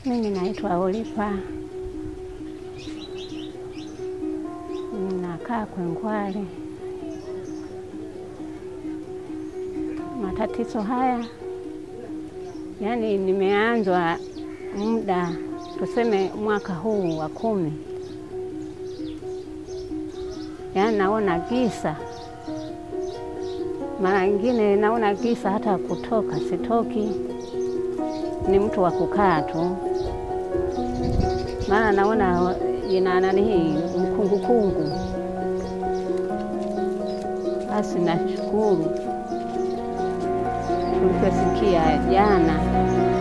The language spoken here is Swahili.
Mimi naitwa Olipa, nakaa Kwengwale. Matatizo haya yaani, nimeanzwa muda tuseme mwaka huu wa kumi, yaani naona giza, mara nyingine naona giza, hata kutoka sitoki, ni mtu wa kukaa tu, maana naona ina nani hii mkungukungu. Basi nashukuru tuliposikia jana